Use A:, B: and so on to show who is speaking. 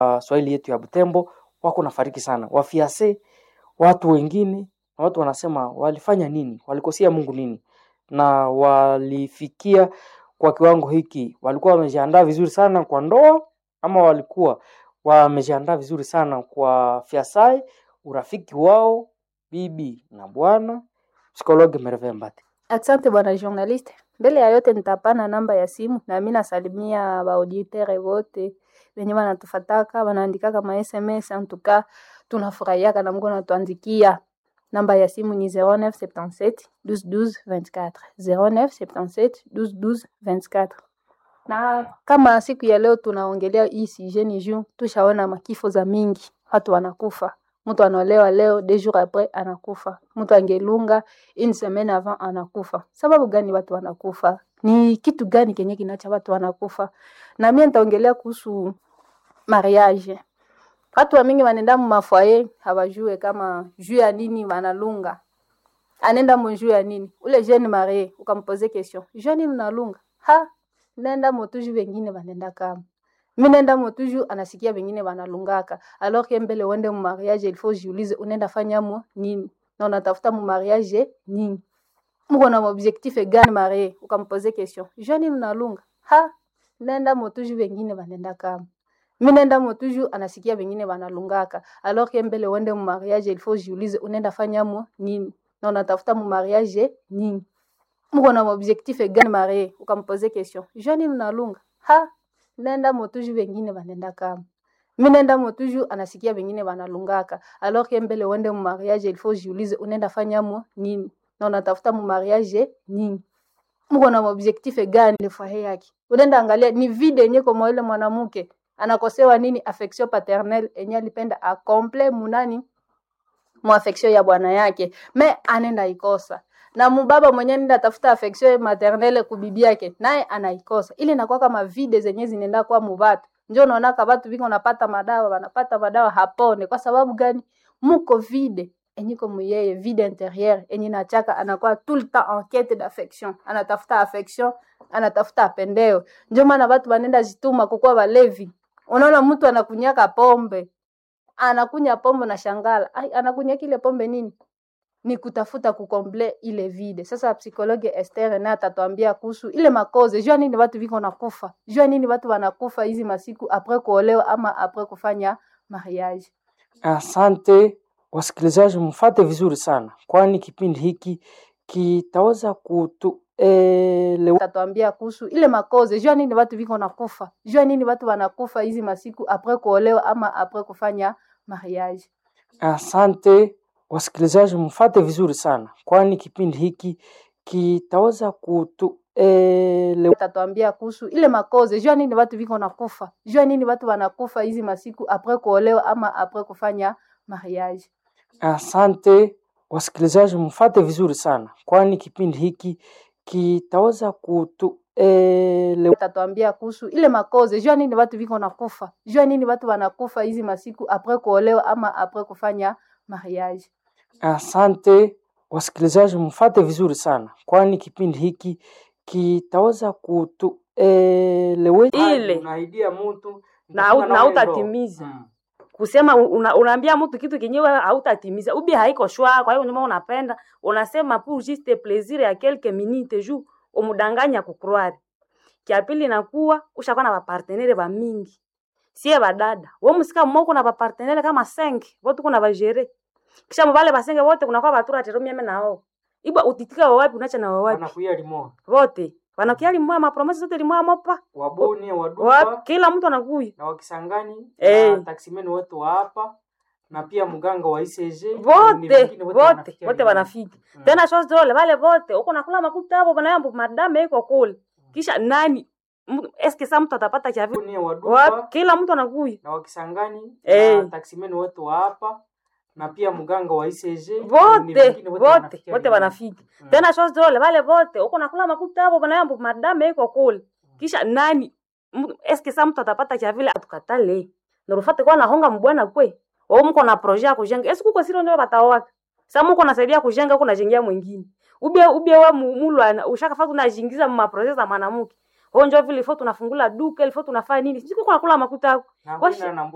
A: uh, Swahili yetu ya Butembo wako nafariki sana, wafiase watu wengine, na watu wanasema walifanya nini, walikosea Mungu nini, na walifikia kwa kiwango hiki, walikuwa wamejiandaa vizuri sana kwa ndoa ama walikuwa wamejiandaa vizuri sana kwa fiasai, urafiki wao bibi na bwana. Psikologe Merve Mbati.
B: Asante bwana journaliste. Mbele ya yote nitapana namba ya simu na mimi nasalimia baauditere wote wenye wanatufataka wanaandikaka ma SMS en tout cas tunafurahiaka na Mungu anatuandikia. Namba ya simu ni 0977 12 12 24 0977 12 12 24. Na kama siku ya leo tunaongelea hii sujet ni juu tushaona makifo za mingi, watu wanakufa mtu anaolewa leo deux jours après anakufa, mtu angelunga une semaine avant anakufa. Sababu gani watu wanakufa? Ni kitu gani kenye kinacha watu wanakufa? Na mimi nitaongelea kuhusu mariage. Watu wa mingi wanaenda mu mafoyer hawajue kama juu ya nini wanalunga. Anaenda mu juu ya nini? Ule jeune marié ukampoze question. Juu nini unalunga? Ha, nenda motuju wengine wanaenda kama mi nenda motuju anasikia wengine wanalungaka alors que mbele uende mu mariage il faut jiulize unaenda fanya mo nini na unatafuta mu mariage nini mko na objectif gani marie ukampoze question jeune mnalunga ha nenda motuju wengine wanaenda kama mi nenda motuju anasikia wengine wanalungaka alors que mbele uende mu mariage il faut jiulize unaenda fanya mo nini na unatafuta mu mariage nini mko na objectif gani marie ukampoze question jeune mnalunga ha nenda motuju wengine wanaenda kama mi nenda motuju anasikia wengine wanalungaka alors que mbele uende mu mariage il faut jiulize unaenda fanya mo nini na unatafuta mu mariage nini mko na objectif gani ile foyer yake unaenda angalia ni vide yenye kama ile mwanamke anakosewa nini affection paternelle yenye alipenda acomple munani mu affection ya bwana yake me anenda ikosa na mubaba mwenye nenda tafuta affection maternelle kubibi yake naye anaikosa ile inakuwa kama vide zenye zinaenda kwa mubatu njo unaona ka watu vingi wanapata madawa wanapata madawa hapone kwa sababu gani muko vide enyiko muyeye vide intérieur enye nachaka anakuwa tout le temps en quête d'affection anatafuta affection anatafuta apendeo njo maana watu wanenda jituma kukuwa walevi unaona mtu anakunyaka pombe anakunya pombe na shangala ai anakunya kile pombe nini ni kutafuta kukomble ile vide. Sasa psikologe Esther naye atatuambia kuhusu ile makoze, jua nini watu viko nakufa, jua nini watu wanakufa hizi masiku apres kuolewa ama apres kufanya mariage.
A: Asante wasikilizaji, mfate vizuri sana, kwani kipindi hiki kitaweza kutuelewa.
B: Atatuambia kuhusu ile makoze, jua nini watu viko nakufa, jua nini watu wanakufa hizi masiku apres kuolewa ama apres kufanya mariage.
A: Asante wasikilizaji, mfate vizuri sana, kwani kipindi hiki kitaweza kutuelewa.
B: Atatuambia kuhusu ile makoze, jua nini watu viko nakufa, jua nini watu wanakufa hizi masiku apres kuolewa ama apres kufanya mariage.
A: Asante wasikilizaji, mfate vizuri sana, kwani kipindi hiki kitaweza kutuelewa.
B: Atatuambia kuhusu ile makoze, jua nini watu viko nakufa, jua nini watu wanakufa hizi masiku apres kuolewa ama apres kufanya mariage.
A: Asante wasikilizaji, mfate vizuri sana, kwani kipindi hiki kitaweza kutuelewa.
C: Ile.
A: Unaidia mtu
C: na hau- na hautatimiza kusema una, unaambia mtu kitu kenyewe hautatimiza ubi haiko shwa kwa hiyo nyuma unapenda unasema pour juste plaisir ya quelques minutes juu umudanganya kucroire kia pili nakuwa ushakuwa na bapartenere ba mingi sie badada we musika mmoko na bapartenere kama 5 vote kuna bajere kisha mubale basenge wote kunakuwa batura tero mieme nao ibwa utitika wa wapi unacha na wa wapi
A: wanakuya limo
C: wote wanakia limwa mapromesi zote limwa mopa
A: waboni wadupa
C: wapi kila mtu anakuya
A: na wakisangani
C: Eh.
A: na taksimeni wote wa hapa na pia mganga wa ICG ni
C: vote
A: wengine
C: vote
A: wanafikia
C: vote
A: limo.
C: wanafika
A: Mm.
C: tena chose drole vale vote uko nakula makuta hapo banayambo madame iko kule kisha nani Mtu- eske sa mtu atapata chavi
A: Waboni wadupa
C: wapi kila mtu anakuya
A: na wakisangani
C: Eh.
A: na taksimeni wote wa hapa na pia mganga wa ICG ni
C: vote
A: wengine
C: vote
A: wanafikia
C: vote
A: limo.
C: wanafika
A: Mm.
C: tena chose drole vale vote uko nakula makuta hapo banayambo madame iko kule kisha nani Mtu- eske sa mtu atapata chavile atukatale narufate kwa nahonga mbwana kwe wao mko na projet ya kujenga eske kuko siro ndio batawaka sa muko nasaidia kujenga huko najengia mwingine ubie ubie wa mu- mulwana ushakafanya unajingiza mu maprojet za mwanamke wao ndio vile ifo tunafungula duka ilifo tunafanya nini sisi kuko nakula makuta yako
A: na
C: Washi-
A: kwenda na